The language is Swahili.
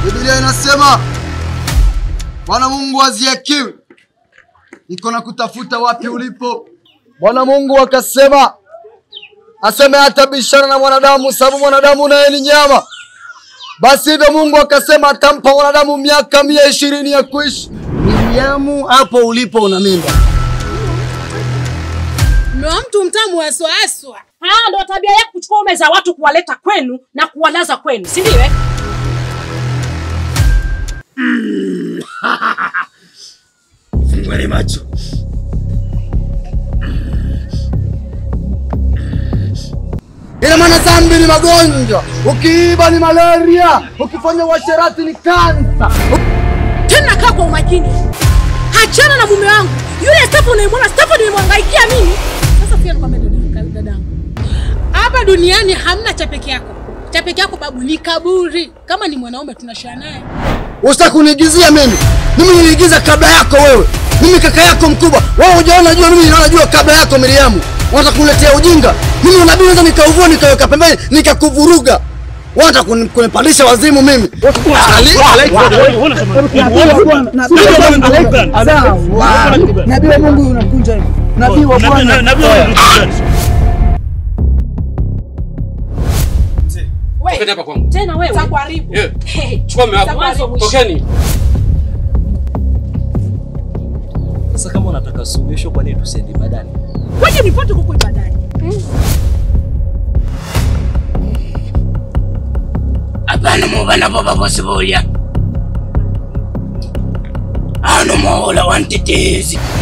Biblia inasema Bwana Mungu aziakiwi, iko na kutafuta wapi ulipo. Bwana Mungu akasema aseme hatabishana na mwanadamu, sababu mwanadamu naye ni nyama. Basi hivyo Mungu akasema atampa mwanadamu miaka mia ishirini ya kuishi. Miriamu, hapo ulipo una mimba. Mume wa mtu mtamu haswahaswa. Haya ndo tabia yako kuchukua ume za watu kuwaleta kwenu na kuwalaza kwenu, si ndio? eh? Fungweni macho. Ina maana dhambi ni magonjwa, ukiiba ni malaria, ukifanya uasherati ni kansa. Tena kaa kwa umakini, hachana na mume wangu yule Stefan. Unayemwona Stefan nimemwangaikia mimi. Sasa pia nikwambia dada- dadangu, hapa duniani hamna cha peke yako. Cha peke yako babu ni kaburi. Kama ni mwanaume tunashare naye. Usitaki kuniigizia mimi. Mimi niliigiza kabla yako wewe. Mimi kaka yako mkubwa. Wewe hujaona jua mimi naona jua kabla yako Miriamu. Unataka kuniletea ujinga. Mimi unabii naweza nikauvua nikaweka pembeni nikakuvuruga. Unataka kuni- kunipandisha wazimu mimi. Nabii wa Mungu unakunja hivi. Nabii wa Bwana. Tokeni hapa kwangu. Tena wewe Takuharibu. Eh, Hey, Chukua mume Mwanzo wako. mwisho. Tokeni. Sasa kama unataka suluhisho, kwa nini tusiende ibadani? Waje nipate kuko ibadani. Hapana mubana baba bose bulya. Ano muhula wantetezi.